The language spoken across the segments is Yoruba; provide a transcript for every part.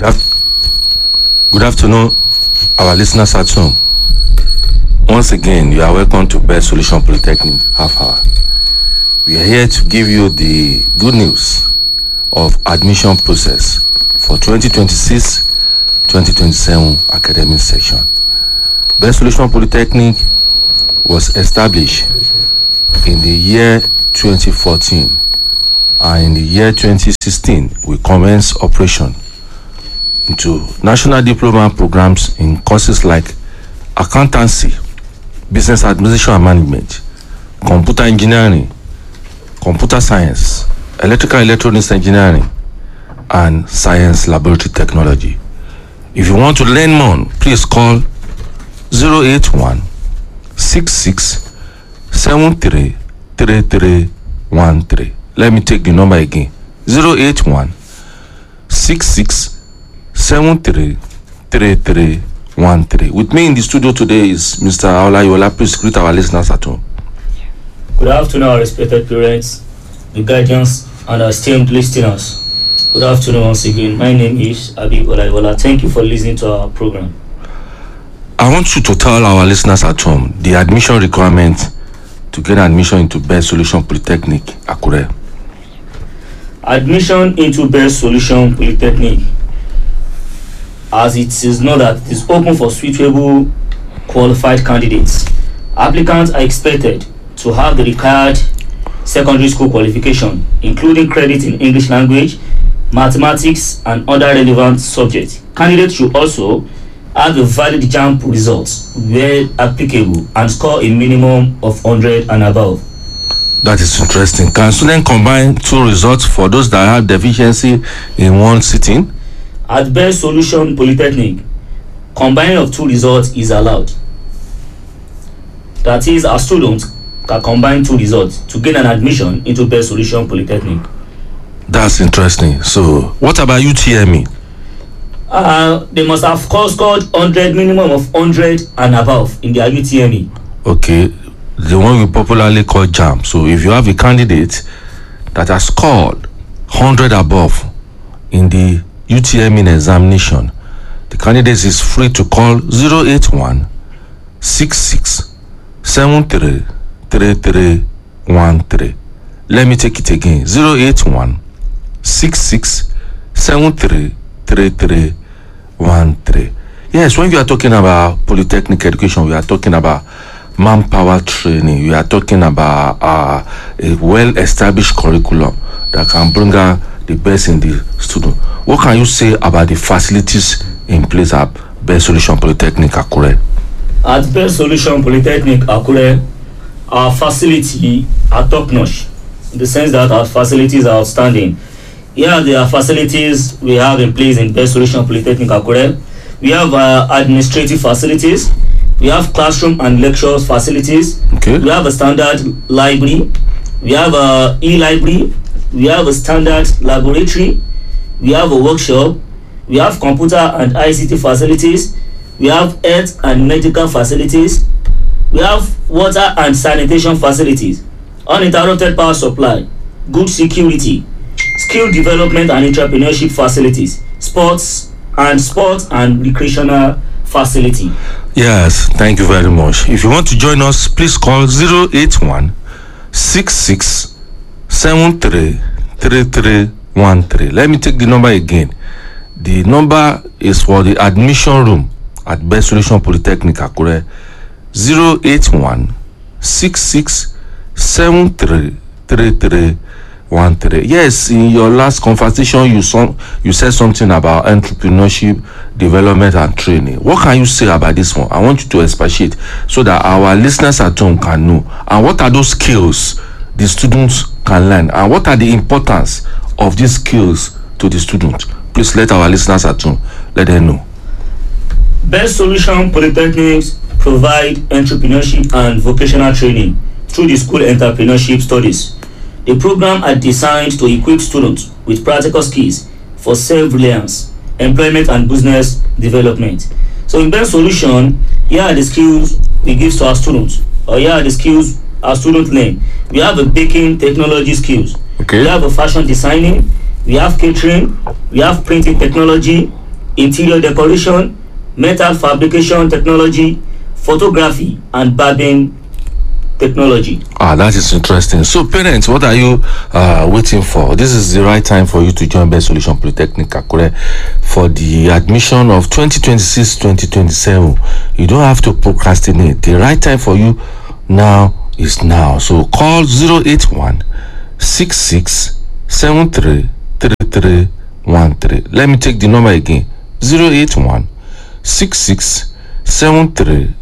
Good, af- good afternoon, our listeners at home. Once again, you are welcome to Best Solution Polytechnic Half Hour. We are here to give you the good news of admission process for 2026-2027 academic section. Best Solution Polytechnic was established in the year 2014 and in the year 2016 we commenced operation into national diploma programs in courses like accountancy business administration and management computer engineering computer science electrical and electronics engineering and science laboratory technology if you want to learn more please call 081 66 73 3313 let me take the number again 081 66 73 3313 with me in the studio today is mr olayola please greet our listeners at home Good afternoon, our respected parents, the guardians, and our esteemed listeners. Good afternoon once again. My name is Abi Olaiwola. Thank you for listening to our program. I want you to tell our listeners at home the admission requirement to get admission into Best Solution Polytechnic Akure. Admission into Best Solution Polytechnic, as it is known that it is open for suitable qualified candidates. Applicants are expected to have the required secondary school qualification, including credit in English language, mathematics, and other relevant subjects. Candidates should also have a valid JAMP results where applicable and score a minimum of 100 and above. That is interesting. Can students combine two results for those that have deficiency in one sitting? At Best Solution Polytechnic, combining of two results is allowed. That is, a student can combine two results to gain an admission into Best Solution Polytechnic. That's interesting. So, what about UTME? Uh, they must have score- scored 100 minimum of 100 and above in their UTME. Okay, the one we popularly call JAM. So, if you have a candidate that has scored 100 above in the UTME examination, the candidate is free to call 081 66 73 3313. Let me take it again 081 66 73 3313. Yes, when we are talking about polytechnic education, we are talking about manpower training, we are talking about uh, a well established curriculum that can bring out the best in the student. What can you say about the facilities in place at Best Solution Polytechnic Akure? At Best Solution Polytechnic Akure, our facility are top notch in the sense that our facilities are outstanding. Here are the facilities we have in place in Best Solution Polytechnic Akure. We have uh, administrative facilities, we have classroom and lecture facilities, Okay. we have a standard library, we have a e-library, we have a standard laboratory, we have a workshop, we have computer and ICT facilities, we have health and medical facilities, we have water and sanitation facilities, uninterrupted power supply, good security, skill development and entrepreneurship facilities, sports and sports and recreational facility. Yes, thank you very much. If you want to join us, please call 081 66 73 3313. Let me take the number again. The number is for the admission room at Best Solution Polytechnic Akure 081 66 73 3313. Yes, in your last conversation, you some, you said something about entrepreneurship, development, and training. What can you say about this one? I want you to expatiate so that our listeners at home can know. And what are those skills the students can learn? And what are the importance of these skills to the student? Please let our listeners at home let them know. Best Solution Polytechnics provide entrepreneurship and vocational training through the school entrepreneurship studies. The program are designed to equip students with practical skills for self-reliance, employment and business development. So in Best Solution, here are the skills we give to our students, or here are the skills our students learn. We have a baking technology skills. Okay. We have a fashion designing. We have catering. We have printing technology. interior decoration, metal fabrication technology, photography, and barbing technology. Ah, that is interesting. So, parents, what are you uh, waiting for? This is the right time for you to join Best Solution Polytechnic Akure for the admission of 2026-2027. You don't have to procrastinate. The right time for you now is now. So, call 081 66 73 3313. Let me take the number again 081 66 73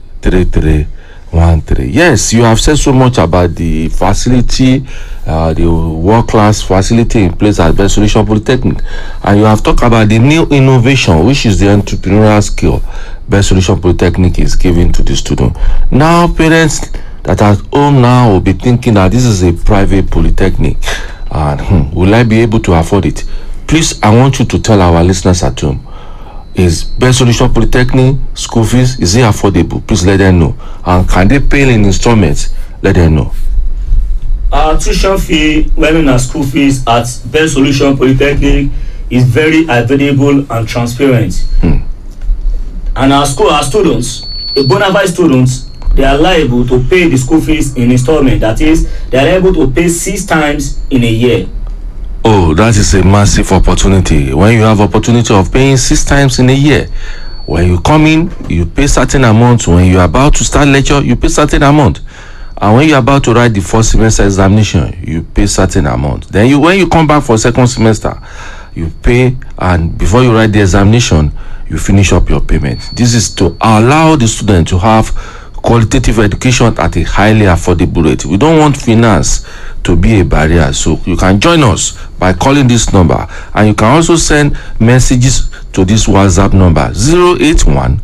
3313. Yes, you have said so much about the facility, uh, the world class facility in place at Best Solution Polytechnic, and you have talked about the new innovation, which is the entrepreneurial skill Best Solution Polytechnic is giving to the student. Now, parents that are at home now will be thinking that this is a private polytechnic and hmm, will I be able to afford it? Please, I want you to tell our listeners at home is Best Solution Polytechnic school fees is it affordable? Please let them know. And can they pay in installments? Let them know. Our tuition fee, well known as school fees at Best Solution Polytechnic, is very available and transparent. Hmm. And our school, our students, a bona fide students, they are liable to pay the school fees in installment. That is, they are able to pay six times in a year. Oh, that is a massive opportunity. When you have opportunity of paying six times in a year, when you come in, you pay certain amount. When you are about to start lecture, you pay certain amount. And when you are about to write the first semester examination, you pay certain amount. Then you when you come back for second semester, you pay and before you write the examination, you finish up your payment. This is to allow the student to have qualitative education at a highly affordable rate. We don't want finance to be a barrier. So you can join us by calling this number and you can also send messages to this WhatsApp number 081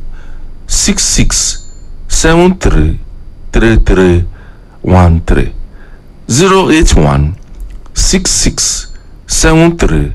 66 73 3313 081 66 73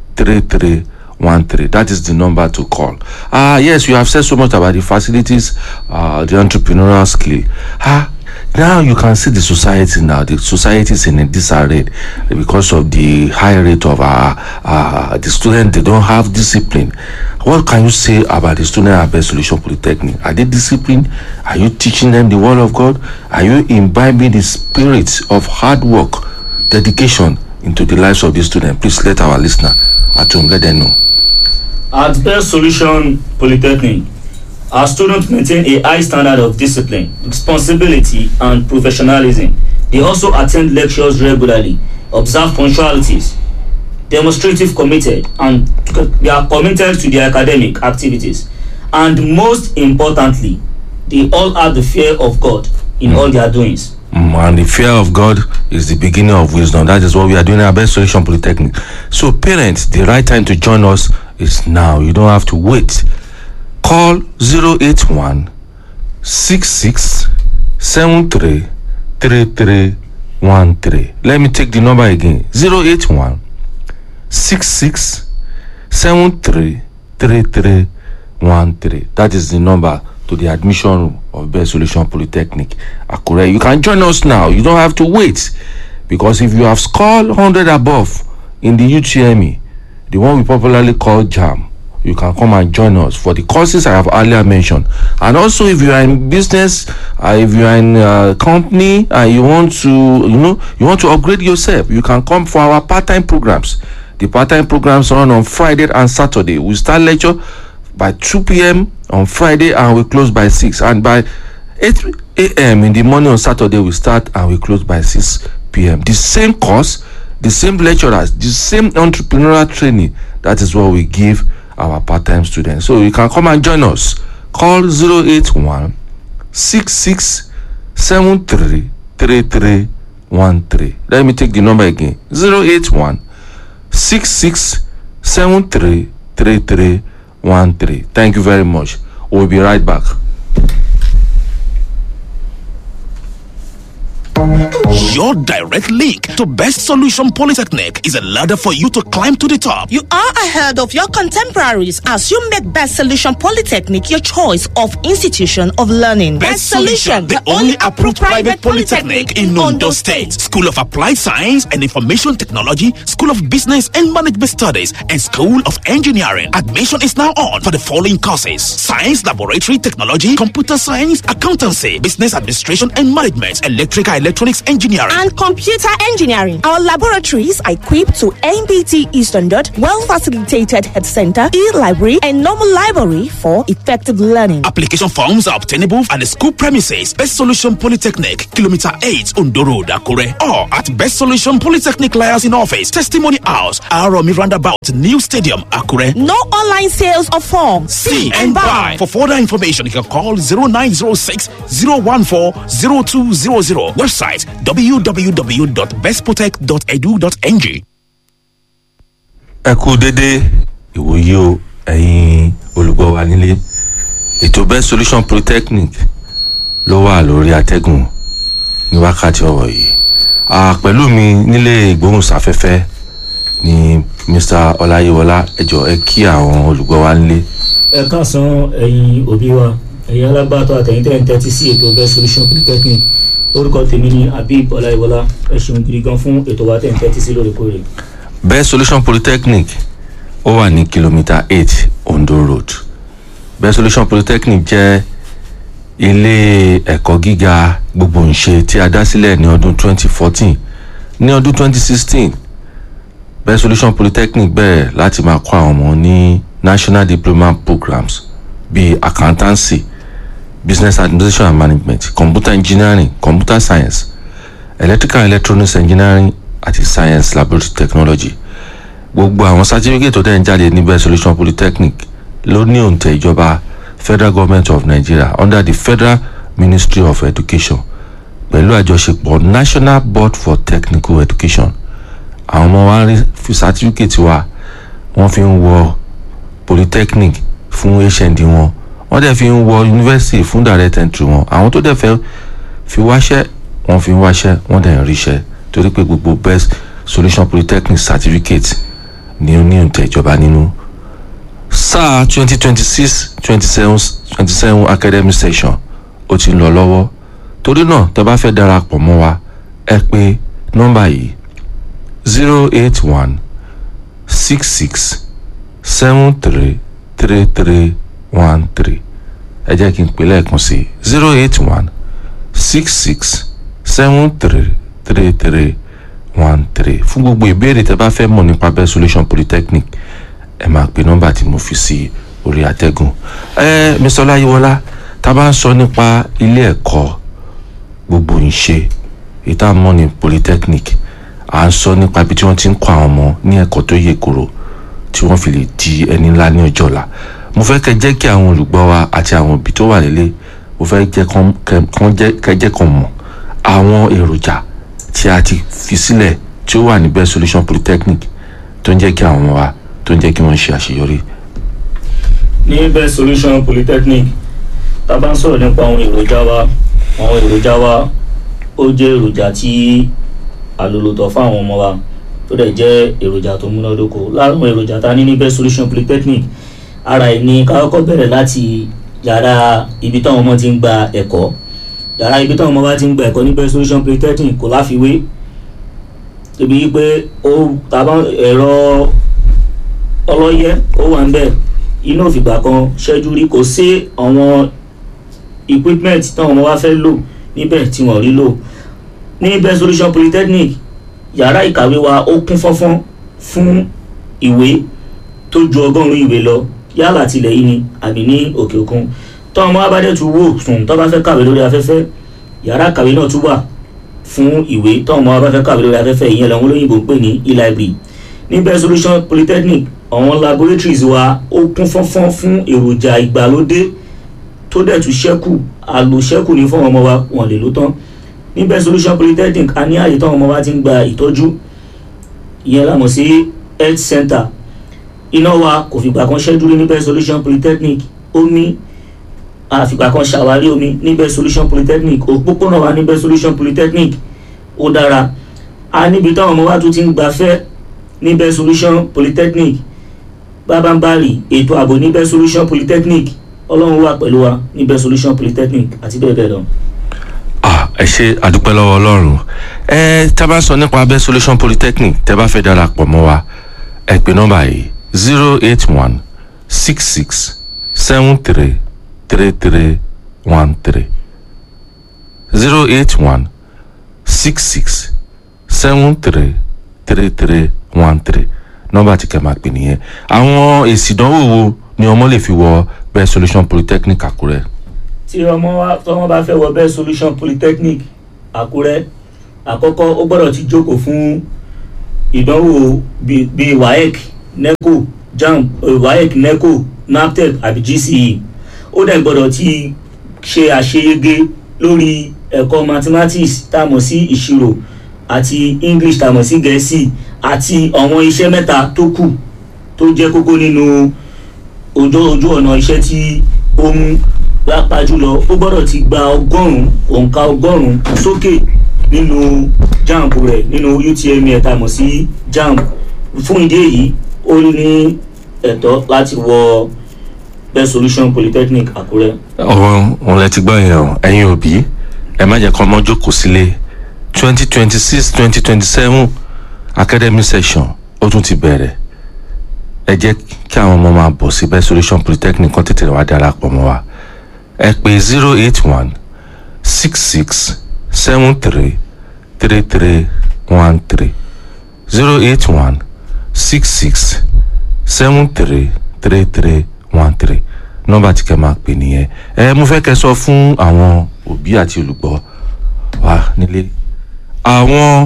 3313 that is the number to call ah yes you have said so much about the facilities uh the entrepreneurial skill ah now you can see the society now the society is in a disarray because of the high rate of uh, uh the student they don't have discipline what can you say about the student at best solution polytechnic are they disciplined are you teaching them the word of god are you imbibing the spirit of hard work dedication into the lives of the student please let our listener at home let them know At Best Solution Polytechnic, our students maintain a high standard of discipline, responsibility, and professionalism. They also attend lectures regularly, observe punctualities, demonstrative committed, and they are committed to their academic activities. And most importantly, they all have the fear of God in all their doings. Mm, and the fear of God is the beginning of wisdom. That is what we are doing at Best Solution Polytechnic. So, parents, the right time to join us is now. You don't have to wait. Call 081 66 73 3313. Let me take the number again 081 66 73 3313. That is the number to the admission room of Best Solution Polytechnic Akure. You can join us now. You don't have to wait because if you have scored 100 above in the UTME, the one we popularly call JAM, you can come and join us for the courses I have earlier mentioned. And also, if you are in business, uh, if you are in a company and you want to, you know, you want to upgrade yourself, you can come for our part-time programs. The part-time programs run on Friday and Saturday. We start lecture by 2 p.m. on Friday and we close by 6. And by 8 a.m. in the morning on Saturday, we start and we close by 6 p.m. The same course, the same lecturers, the same entrepreneurial training. That is what we give our part-time students. So you can come and join us. Call 081 66 73 3313. Let me take the number again. 081 66 73 3313. Thank you very much. We'll be right back. Your direct link to Best Solution Polytechnic is a ladder for you to climb to the top. You are ahead of your contemporaries as you make Best Solution Polytechnic your choice of institution of learning. Best Solution, the only approved private polytechnic in Ondo State. School of Applied Science and Information Technology, School of Business and Management Studies, and School of Engineering. Admission is now on for the following courses Science Laboratory Technology, Computer Science, Accountancy, Business Administration and Management, Electrical Electronics Engineering. and computer engineering. Our laboratories are equipped to MBT E standard, well facilitated head center, e-library, and normal library for effective learning. Application forms are obtainable at the school premises, Best Solution Polytechnic, Kilometer 8, Ondo Road, Akure, or at Best Solution Polytechnic Liaison Office, Testimony House, Aromi Roundabout, New Stadium, Akure. No online sales of forms. See and buy. For further information, you can call 0906 014 0200. Website www.bestprotect.edu.ng. ẹ kú dédé ìwòye o ẹ̀yin olùgbọ́ wa nílé ètò best solution polytechnic ló wà lórí atẹ́gùn ní wákàtí ọ̀wọ̀ yìí Ah, pẹ̀lú mi nílé ìgbóhùnsáfẹ́fẹ́ ni mr ọláyíwọlá ẹjọ ẹ kí àwọn olùgbọ́ wa nílé ẹ káàsán ẹ̀yin òbí wa ẹ̀yin alágbàtọ́ àtẹ̀yìn tẹ̀ ń tẹ́tí sí ètò best solution polytechnic orúkọ tèmi ni habib ọláyíwọlá ẹ ṣeun gidi gan fún ètò wa tẹ̀ ń tẹ́tí sí lóòrèkóòrè. best solution polytechnic ó wà ní kìlómítà eight ondo road best solution polytechnic jẹ́ ilé ẹ̀kọ́ gíga gbogboǹṣe tí a dá sílẹ̀ ní ọdún 2014 ní ọdún 2016 best solution polytechnic bẹ̀rẹ̀ láti máa kọ́ àwọn ọmọ ní national diploma programs bíi accountancy business administration and management computer engineering computer science electrical and electronics engineering àti science laboratory technology gbogbo àwọn certificate tó dẹ̀ ń jáde ní best solution polytechnic ló ní òǹtẹ̀ ìjọba federal government of nigeria under the federal ministry of education pẹ̀lú àjọṣepọ̀ national board for technical education àwọn ọmọ wa rí fi certificate wa wọ́n fi ń wọ polytechnic fún hnd wọn wọ́n dẹ̀ fi ń wọ university fún direct entry wọn àwọn tó dẹ̀ fẹ́ fi wáṣẹ́ wọ́n fi ń wáṣẹ́ wọ́n dẹ̀ ń ríṣẹ́ torí pé gbogbo best solution polytechnic certificate ni ó ní òǹtẹ̀ ìjọba nínú sáà twenty twenty six twenty seven twenty seven academic session ó ti ń lọ lọ́wọ́ torí náà tẹ́ bá fẹ́ darapọ̀ mọ́ wa ẹ pè nọ́mbà yìí zero eight one six six seven three three three one three ẹ jẹ́ kí n pè lẹ́ẹ̀kan sí zero eight one six six seven three three three one three fún gbogbo ìbéèrè tẹ́ bá fẹ́ mọ̀ nípa best solution polytechnic ẹ máa pe nọ́mbà tí mo fi sí orí àtẹ́gùn ẹ mr ọláyíwọlá tá a bá ń sọ nípa ilé ẹ̀kọ́ gbogbo ìṣe ìta mọ́ ní polytechnic à ń sọ nípa ibi tí wọ́n ti ń kọ́ àwọn ọmọ ní ẹ̀kọ́ tó yè koro tí wọ́n fi lè di ẹni ńlá ní ọjọ́ ọ̀la mo fẹ́ kẹ́ jẹ́ kí àwọn olùgbọ́ wa àti àwọn òbí tó wà nílé mo fẹ́ jẹ́ kán- kẹ́- kán jẹ́- kẹ́ jẹ́ kan mọ̀ àwọn èròjà tí a ti fi sílẹ̀ tí ó wà ní best solution polytechnic tó ń jẹ́ kí àwọn ọmọ wa tó ń jẹ́ kí wọ́n ṣe àṣeyọrí. ní best solution polytechnic tá a bá ń sọ̀rọ̀ nípa àwọn èròjà wa àwọn èròjà wa ó jẹ́ èròjà tí àlòlòtọ̀ fún àwọn ọmọ wa tó dẹ̀ jẹ́ èròjà tó múnádóko lára àwọn èròjà tá a ní ní best solution polytechnic ara ẹ̀ ní ká kọ́kọ́ bẹ̀rẹ̀ láti yàrá ibi táwọn ọmọ ti ń gba ẹ̀kọ́ yàrá ibi táwọn ọmọ bá ti ń gba ẹ̀kọ́ ní best solution polytechnic kò láfiwé débi wípé ó tàbá ẹ̀rọ ọlọ́yẹ́ ó wà ń bẹ̀ iná òfìgbà kan ṣẹ́jú rí kò sí àwọn equipment táwọn ọmọ wa fẹ́ lò níbẹ̀ tí wọ́n rí lò ní best solution polytechnic yàrá ìkàwé wa ó kún fọ́fọ́n fún ìwé tó ju ọgọ́rùn-ún ìwé lọ yálà tilẹ̀ yìí ni àbí ní òkè òkun táwọn ọmọ wa bá dẹ̀ tún wò sùn tó bá fẹ́ kàwé lórí afẹ́fẹ́ yàrá ìkàwé náà tún wà fún ìwé táwọn ọmọ wa bá fẹ́ kàwé lórí afẹ́fẹ́ ìyẹn làwọn olóyìnbó ń pè ní e-library ní best solution polytechnic àwọn laboratories wa ó kún fọ́nfọ́n fún èròjà ìgbàlódé tó dẹ̀ tún ṣẹ́kù àlòṣẹ́kù ní fún àwọn ọmọ wa wọ́n lè lò tán ní best solution polytechnic a ní àyè táwọn ọmọ wa ti ń gba ìtọ́jú ìyẹn la mọ̀ sí health center iná wa kò fìgbà kan ṣẹ́jú rí ní best solution polytechnic omi àfìgbà kan ṣàwárí omi níbẹ̀ solution polytechnic òpópónà wa níbẹ̀ solution polytechnic ó dára a níbi táwọn ọmọ wa tún ti ń gbafẹ́ níbẹ̀ solution polytechnic bábánbárì ètò ààbò níbẹ̀ solution polytechnic ọlọ́run wà pẹ̀lú wa níbẹ̀ solution polytechnic àti bẹ́ẹ̀ bẹ́ẹ̀ lọ. ah ẹ ṣe àdúpẹ́ lọ́wọ́ ọlọ́run ẹ tá a bá sọ nípa abẹ́ solution polytechnic tẹ́ bá fẹ́ darapọ̀ mọ́ wa ẹ pè nọ́mbà yìí zero eight one six six seven three three three one three zero eight one six six seven three three three one three nọ́mbà tí kẹ́ máa pè nìyẹn àwọn èsì ìdánwò wo ni ọmọ lè fi wọ bẹ́ẹ̀ solution polytechnic àkúrẹ́ tí ọmọ wa tọmọ bá fẹ́ wọ bẹ́ẹ̀ solution polytechnic àkúrẹ́ àkọ́kọ́ ó gbọ́dọ̀ ti jókòó fún ìdánwò bíi bíi waec neco jamb eh, waec neco naptep àbí gce ó dẹ̀ gbọ́dọ̀ ti ṣe àṣeyege lórí ẹ̀kọ́ mathematics tá a mọ̀ sí ìṣirò àti english tá a mọ̀ sí gẹ̀ẹ́sì àti àwọn iṣẹ́ mẹ́ta tó kù tó jẹ́ kókó nínú ojú ojú ọ̀nà iṣẹ́ tí ó mú pàápàá jùlọ ó gbọ́dọ̀ ti gba ọgọ́rùn-ún òǹkà ọgọ́rùn-ún sókè nínú jamb rẹ̀ nínú utme ẹ̀ta mọ̀ sí jamb fún ìdí èyí ó ní ẹ̀tọ́ láti wọ best solution polytechnic àkúrẹ́. ọ̀rọ̀ òun lẹ ti gbọ́ yẹn o ẹ̀yin òbí ẹ má jẹ́ kọ́ ọmọ jókòó sílé twenty twenty six twenty twenty seven academic session ó tún ti bẹ̀rẹ̀ ẹ jẹ́ kí àwọn ọmọ máa bọ̀ sí best solution polytechnic kan tètè wá darapọ̀ mọ́ wa ẹ pè zero eight one six six seven three three three one three zero eight one six six seven three three three one three nọ́mbà tí kẹ́ máa pè nìyẹn ẹ mo fẹ́ kẹ́ sọ fún àwọn òbí àti olùgbọ́ wa nílé àwọn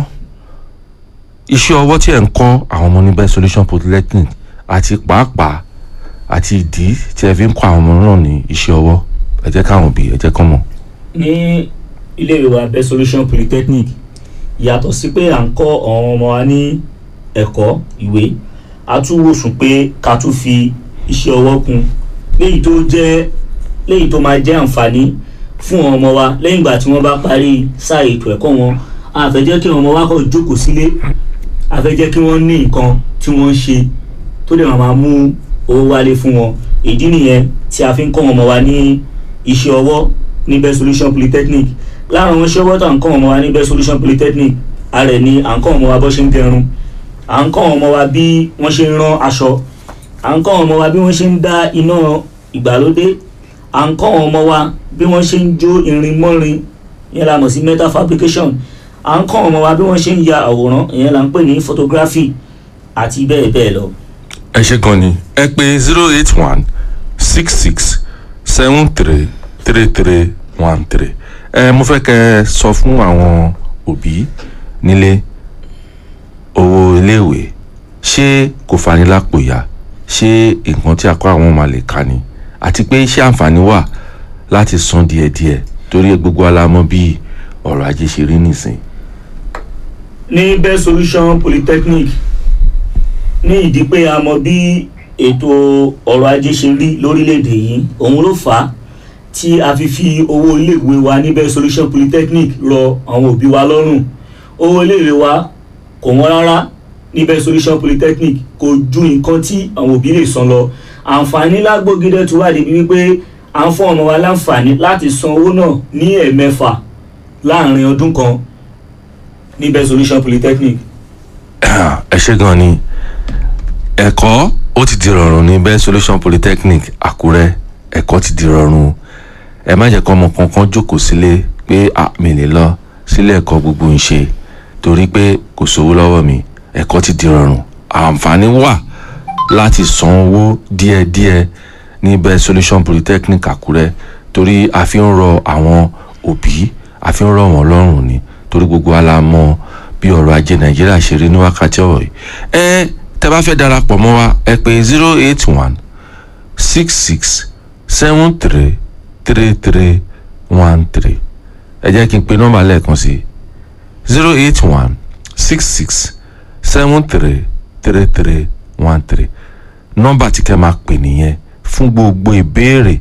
iṣẹ́ ọwọ́ tí ẹ̀ ń kọ́ àwọn ọmọ ní best solution polytechnic àti pàápàá àti ìdí tí ẹ fi ń kọ́ àwọn ọmọ náà ní iṣẹ́ ọwọ́ ẹ jẹ́ káwọn òbí ẹ jẹ́ kán mọ̀. ní iléèwé wa best solution polytechnic yàtọ̀ sí pé à ń kọ́ àwọn ọmọ wa ní ẹ̀kọ́ ìwé a tún wòsùn pé ká tún fi iṣẹ́ ọwọ́ kún léyìí tó jẹ́ léyìí tó máa jẹ́ àǹfààní fún àwọn ọmọ wa lẹ́yìn ìgbà tí wọ́n bá parí sáà ètò ẹ̀kọ́ wọn a fẹ́ jẹ́ kí àwọn ọmọ wa kọ́ jókòó sílé a fẹ́ jẹ́ kí wọ́n ní nǹkan tí wọ́n ń ṣe tó lè máa mú owó wálé fún wọn ìdí nìyẹn tí a fi ń kọ́ àwọn ọmọ wa ní iṣẹ́ ọwọ́ ní best solution polytechnic lára àwọn iṣẹ́ ọwọ́ tó à ń kọ́ àwọn ọmọ wa ní best solution polytechnic ara ẹ̀ ni à ń kọ́ àwọn ọmọ wa bó ṣe ń gẹrun à ń kọ́ àwọn ọmọ wa bí wọ́n ṣe ń rán aṣọ à ń kọ́ àwọn ọmọ wa bí wọ́n ṣe ń dá iná ìgbàlódé à ń kọ́ àwọn ọmọ wa bí wọ́n ṣe ń jó irin mọ́rin ìyẹn la mọ̀ sí metal fabrication à ń kọ́ àwọn ọmọ wa bí wọ́n ṣe ń ya àwòrán ìyẹn la ń pè ní photography àti bẹ́ẹ̀ bẹ́ẹ̀ lọ. ẹ ṣe gan ni ẹ pè zero eight one six six seven three three three one three ẹ mo fẹ́ kẹ́ ẹ sọ fún àwọn òbí nílé owó iléèwé ṣé kò fani lápò yá ṣé nǹkan tí a kọ́ àwọn máa lè kà ni àti pé ṣé àǹfààní wà láti san díẹ̀díẹ̀ torí gbogbo alamọ bí ọ̀rọ̀ ajé ṣe rí nìsín. ní best solution polytechnic ní ìdí pé a mọ bí ètò ọrọ̀ ajé ṣe rí lórílẹ̀‐èdè yìí òun ló fà á tí a fi fi owó iléèwé wa ní best solution polytechnic rọ àwọn òbí wa lọ́rùn owó iléèwé wa kò wọ́n rárá ní best solution polytechnic kò ju nǹkan tí àwọn òbí lè san lọ àǹfààní lágbógídé tó wà débi wípé à ń fún ọmọ wa láǹfààní láti san owó náà ní ẹ̀ẹ̀mẹ́fà láàrin ọdún kan ní best solution polytechnic. ẹ ṣe gan ni ẹ̀kọ́ ó ti di rọrùn ní best solution polytechnic àkúrẹ́ ẹ̀kọ́ ti di rọrùn ẹ má jẹ́ kọ́ ọmọ kankan jókòó sílé pé mi lè lọ sílé ẹ̀kọ́ gbogbo ń ṣe torí pé kò sówó lọ́wọ́ mi ẹ̀kọ́ ti di rọrùn àǹfààní wà láti san owó díẹ̀díẹ̀ ní best solution polytechnic àkúrẹ́ torí a fi ń rọ àwọn òbí a fi ń rọ wọ́n lọ́rùn ni torí gbogbo wa la mọ bí ọrọ̀ ajé nàìjíríà ṣe rí ní wákàtí ọ̀rọ̀ yìí ẹ tẹ́ bá fẹ́ darapọ̀ mọ́ wa ẹ pè zero eight one six six seven three three three one three ẹ jẹ́ kí n pe nọ́mbà lẹ́ẹ̀kan sí zero eight one six six seven three three three one three nọ́mbà tí kẹ́ máa pè nìyẹn fún gbogbo ìbéèrè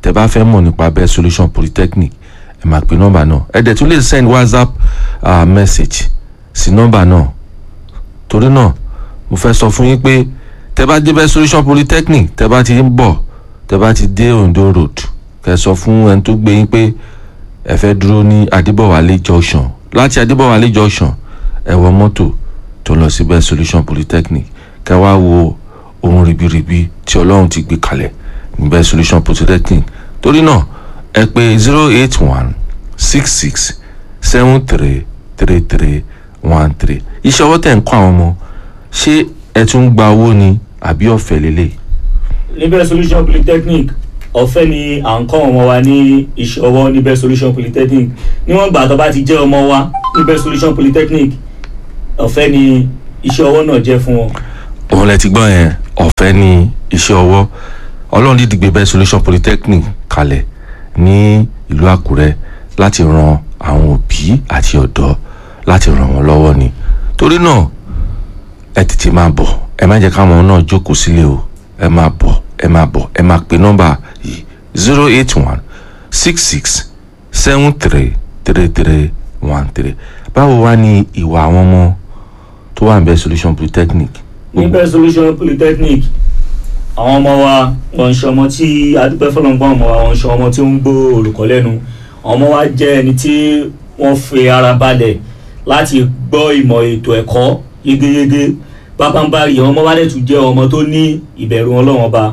tẹ́ bá fẹ́ mọ̀ nípa best solution polytechnic ẹ máa pe nọ́mbà náà ẹ dẹ̀ tún lè send whatsapp uh, message sí nọ́mbà náà torí náà mo fẹ́ sọ fún yín pé tẹ́ bá dé best solution polytechnic tẹ́ bá ti ń bọ̀ tẹ́ bá ti dé ondo road kẹ́ sọ fún ẹni tó gbé yín pé ẹ fẹ́ dúró ní adébọ̀wálé junction láti adébọ̀wálé junction ẹ wọ mọ́tò tó lọ sí best solution polytechnic kẹ́ wá wo ohun ribiribi tí ọlọ́run ti gbé kalẹ̀ ní best solution polytechnic torí náà ẹ pè zero eight one six six seven three three three one three iṣẹ́ ọwọ́ tẹ̀ ń kọ́ àwọn ọmọ ṣé ẹ tún gba owó ni àbí ọ̀fẹ́ lélẹ̀ níbẹ̀ solution polytechnic ọ̀fẹ́ ni à ń kọ́ ọmọ wa ní iṣẹ́ ọwọ́ níbẹ̀ solution polytechnic níwọ̀n gbà tó bá ti jẹ́ ọmọ wa níbẹ̀ solution polytechnic ọ̀fẹ́ ni iṣẹ́ ọwọ́ náà jẹ́ fún wọn. òun lẹ ti gbọ́ yẹn ọ̀fẹ́ ni iṣẹ́ ọwọ́ ọlọ́run dídì gbé best solution polytechnic kalẹ̀ ní ìlú àkúrẹ́ láti ran àwọn òbí àti ọ̀dọ́ láti ràn wọ́n lọ́wọ́ ni torí náà ẹ tètè máa bọ̀ ẹ má jẹ́ káwọn náà jókòó sílé o ẹ máa bọ̀ ẹ máa bọ̀ ẹ máa pe nọ́mbà yìí zero eight one six six seven three three three one three báwo wá ní ìwà àwọn ọmọ tó wà ní best solution polytechnic níbẹ̀ solution polytechnic àwọn ọmọ wa wọn ń ṣe ọmọ tí adúpẹ́ fọlọ́ngbọ́n ọmọ wa wọn ń ṣe ọmọ tí ó ń gbọ́ olùkọ́ lẹ́nu àwọn ọmọ wa jẹ́ ẹni tí wọ́n fi ara balẹ̀ láti gbọ́ ìmọ̀ ètò ẹ̀kọ́ yégéyégé pápánbárì àwọn ọmọ wa dẹ̀ tún jẹ́ ọmọ tó ní ìbẹ̀rù ọlọ́run ọba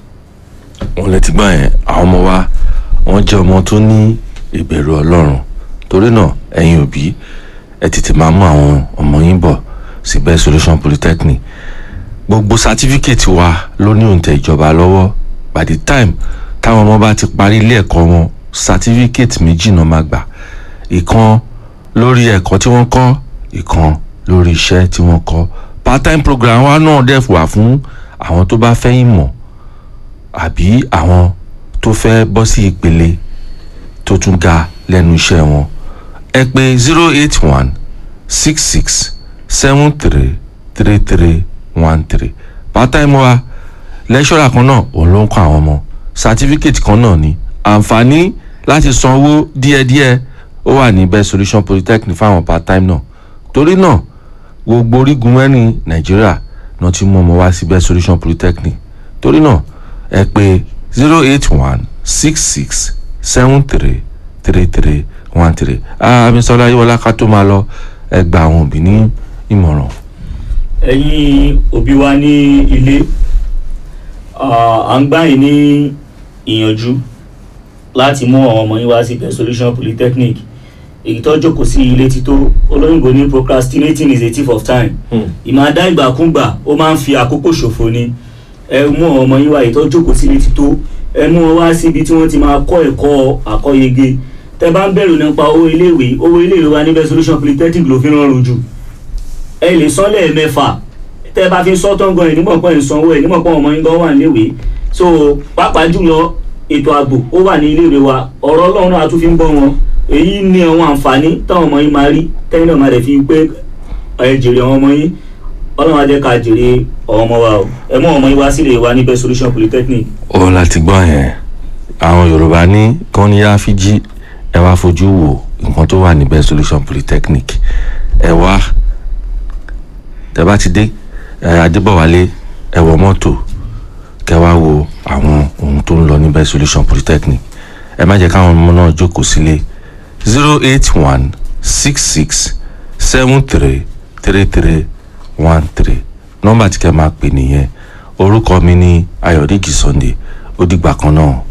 wọn lè ti gbọ́ yẹn àwọn ọmọ wa wọ́n jẹ́ ọmọ tó ní ìbẹ̀rù ọlọ́run torí náà ẹ̀yin òbí ẹ tètè máa mú àwọn ọmọ yín bọ̀ sí best solution polytechnic gbogbo sátífíkẹ̀tì wa ló ní òǹtẹ̀ ìjọba lọ́wọ́ by the time táwọn ọmọ bá ti parí ilé ẹ̀kọ́ wọn sátífíkẹ̀tì méjì náà máa gbà ìkan lórí ẹ̀kọ́ tí wọ́n kọ́ ìkan lórí iṣẹ́ tí wọ́n kọ́ part time program wa náà dẹ̀ wà fún àwọn tó bá fẹ́ ìmọ̀ àbí àwọn tó fẹ́ bọ́ sí ìpele tó tún ga lẹ́nu iṣẹ́ wọn ẹ pè zero eight one six six seven three three three one three part-time wa lẹ́ṣọ́rà kan náà òun ló ń kọ́ àwọn ọmọ certificate kan náà ni àǹfààní láti san owó díẹ̀díẹ̀ ó wà ní best solution polytechnic fáwọn part-time náà torí náà gbogbo orígun mẹ́rin nàìjíríà náà ti mú ọmọ wá sí best solution polytechnic torí náà ẹ pè zero eight one six six seven three three three one three amisola ayéwọlá ká tó máa lọ ẹ gba àwọn òbí ní ìmọ̀ràn. ẹ̀yin òbí wa ní ilé à ń gbà yín ní ìyànjú láti mú àwọn ọmọ yín wá sí best solution polytechnic èyí tó jókòó sí ilé tító olóyìnbó ní procrastinating is a thief of time ìmọ̀ adá ìgbàkúgbà ó máa ń fi àkókò ṣòfò ni ẹ mú àwọn ọmọ yín wá èyí tó jókòó sí ilé tító ẹ mú wọn wá síbi tí wọ́n ti máa kọ́ ẹ̀kọ́ àkọ́yege tẹ bá ń bẹ̀rù nípa owó iléèwé owó iléèwé wa ní best solution polytechnic ló fi rọrùn jù ẹ lè san lẹ́ẹ̀mẹ́fà tẹ bá fi sọ tán gan ẹ̀ nímọ̀ pé ń sanwó ẹ̀ nímọ̀ pé ọmọ yín gan wà níléèwé so pàápàá jùlọ ètò ààbò ó wà ní iléèwé wa ọ̀rọ̀ ọlọ́run náà a tún fi ń bọ́ wọn èyí ní àwọn àǹfààní táwọn ọmọ yín máa rí tẹ́yìn náà máa rẹ̀ fi pé ẹ jèrè àwọn ọmọ yín ọlọ́run á jẹ́ ká jèrè ọmọ wa o ẹ mú ọmọ yín wá sílé wa ní best solution polytechnic òun láti gbọ́ yẹn àwọn yorùbá ní kán ní áfíjí ẹ wá fojú wo nǹkan tó wà ní best solution polytechnic ẹ wá tẹ bá ti dé ẹ adébọ̀wálé ẹ wọ mọ́tò kẹ wá wo àwọn ohun tó ń lọ ní best solution polytechnic ẹ má jẹ́ káwọn ọmọ náà jókòó sílé zero eight one six six seven three three three one three nọ́mbà tí kẹ́ máa pè nìyẹn orúkọ mi ní ayọ̀dèjì sunday ó dìgbà kan náà.